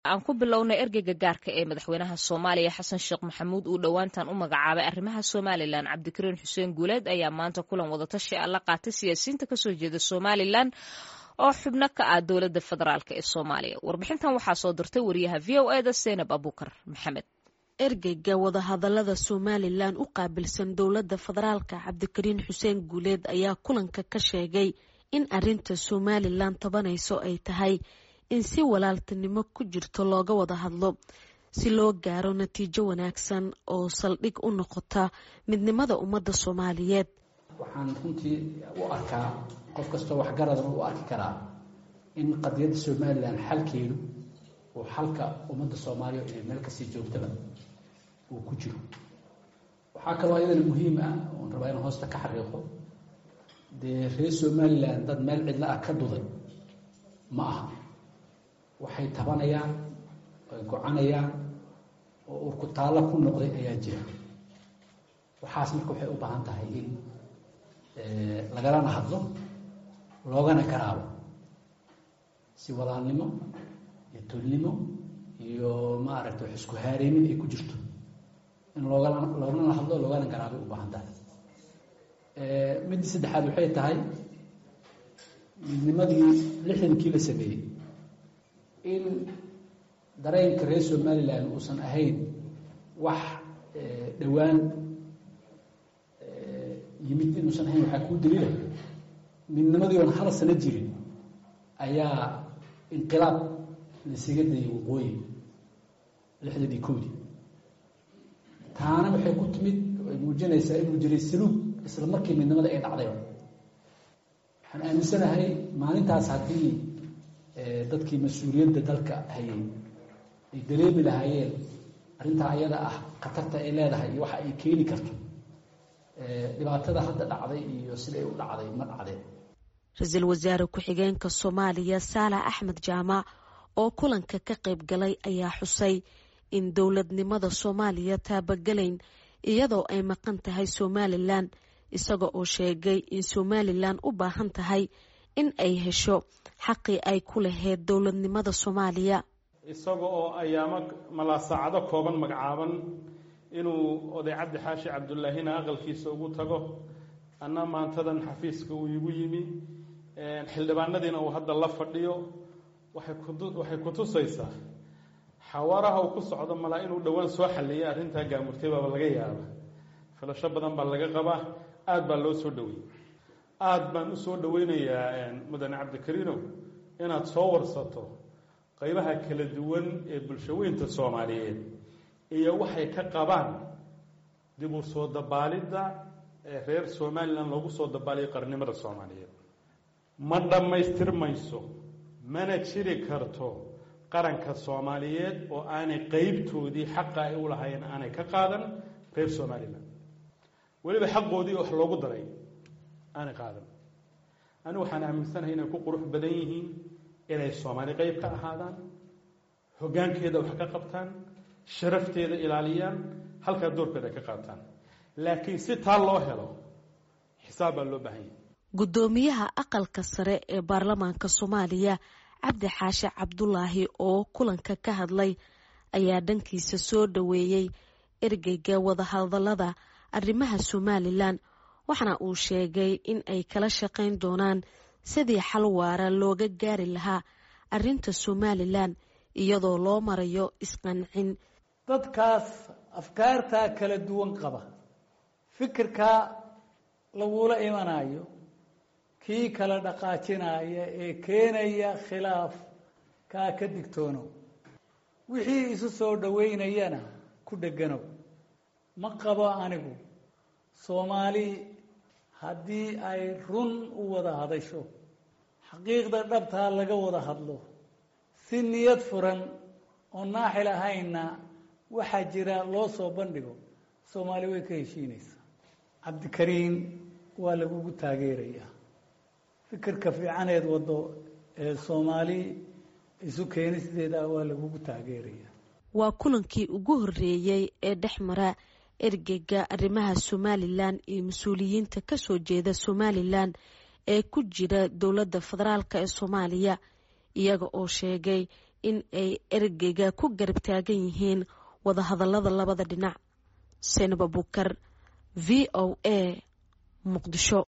aan ku bilownay ergeyga gaarka ee madaxweynaha soomaaliya xasan sheekh maxamuud uu dhowaantan u magacaabay arrimaha somalilan cabdikariin xuseen guuleed ayaa maanta kulan wadatashi a la qaatay siyaasiyiinta kasoo jeeda somalilan oo xubno ka ah dowladda federaalk ee soomaaliya warbixintan waxaa soo dirtay wariyaha v o eda seynab abuukar maxamed ergeyga wadahadalada somalilan u qaabilsan dowladda federaalka cabdikariin xuseen guuleed ayaa kulanka ka sheegay in arinta somalilan tabanayso ay tahay in si walaaltinimo ku jirto looga wada hadlo si loo gaaro natiijo wanaagsan oo saldhig u noqota midnimada ummadda soomaaliyeed waxaan runtii u arkaa qof kastoo waxgaradana u arki karaa in qadiyadda somalilan xalkeedu uu xalka ummadda soomaaliya inay meel kasii joogtaba uu ku jiro waxaa kaloo iyadana muhiim ah oon rabaa in hoosta ka xariiqo dee reer somalilan dad meel cidla ah ka duday ma aha waxay tabanayaan ay gocanayaan oo urku taallo ku noqday ayaa jira waxaas marka waxay u baahan tahay in lagalana hadlo loogana garaabo si walaalnimo iyo tolnimo iyo maaragta wax isku haareynin ay ku jirto in loogala loogana hadlo loogana garaabay u baahan tahay midda saddexaad waxay tahay midnimadii lixdankii la sameeyey in dareenka reer somalilan uusan ahayn wax dhowaan yimid inuusan ahayn waxaa kuu daliila midnimadii oon hal sano jirin ayaa inqilaab laisaga dayay waqooyi lixdadii kowdii taana waxay ku timid ay muujinaysaa inuu jiray saluug isla markii midnimada ay dhacdayba waxaan aaminsanahay maalintaas haddii dadkii mas-uuliyadda dalka hayay ay dareemi lahaayeen arrintaa ayada ah khatarta ay leedahay iyo waxa ay keeni karto dhibaatada hadda dhacday iyo siday u dhacday ma dhacdeen ra-iisul wasaare ku-xigeenka soomaaliya saalax axmed jaamac oo kulanka ka qayb galay ayaa xusay in dowladnimada soomaaliya taabagelayn iyadoo ay maqan tahay somalilan isaga oo sheegay in somalilan u baahan tahay in ay hesho xaqii ay ku lahayd dowladnimada soomaaliya isaga oo ayaamo malaa saacado kooban magacaaban inuu oday cabdi xaashi cabdullaahina aqalkiisa ugu tago anna maantadan xafiiska uu igu yimi xildhibaanadiina uu hadda la fadhiyo waxay kutusaysaa xawaaraha uu ku socdo malaa inuu dhowaan soo xaliyay arrintaa gaamurtay baaba laga yaaba filasho badan baa laga qabaa aada baa loo soo dhaweeyey aada baan usoo dhaweynayaa mudane cabdikariinow inaad soo warsato qeybaha kala duwan ee bulshaweynta soomaaliyeed iyo waxay ka qabaan dib u soo dabaalidda ee reer somalilan loogu soo dabaaliyo qarnimada soomaaliyeed ma dhammaystirmayso mana jiri karto qaranka soomaaliyeed oo aanay qeybtoodii xaqa ay u lahaayeen aanay ka qaadan reer somalilan weliba xaqoodii wax loogu daray aanay qaadan anigu waxaan aaminsanahay inay ku qurux badan yihiin inay soomaali qeyb ka ahaadaan hoggaankeeda wax ka qabtaan sharafteeda ilaaliyaan halkaa doorkeeda ay ka qaataan laakiin si taa loo helo xisaab baa loo baahan yahay guddoomiyaha aqalka sare ee baarlamaanka soomaaliya cabdi xaashi cabdulaahi oo kulanka ka hadlay ayaa dhankiisa soo dhaweeyey ergeyga wadahadalada arrimaha somalilan waxaana uu sheegay in ay kala shaqayn doonaan sidii xal waara looga gaari lahaa arrinta somalilan iyadoo loo marayo isqancin dadkaas afkaartaa kala duwan qaba fikirkaa lagula imanayo kii kala dhaqaajinaya ee keenaya khilaaf kaa ka digtoonow wixii isu soo dhoweynayana ku dheganow ma qabo anigu soomaali haddii ay run u wada hadasho xaqiiqda dhabtaa laga wada hadlo si niyad furan oo naaxil ahaynna waxaa jira loo soo bandhigo soomaali way ka heshiinaysaa cabdikariin waa lagugu taageerayaa fikirka fiicaneed waddo ee soomaali isu keenisteeda waa lagugu taageerayaa waa kulankii ugu horreeyey ee dhex mara ergeyga arrimaha somalilan iyo mas-uuliyiinta kasoo jeeda somalilan ee ku jira dowladda federaalk ee soomaaliya iyaga oo sheegay in ay ergeyga ku garab taagan yihiin wadahadalada labada dhinac seenab abukar v o a muqdisho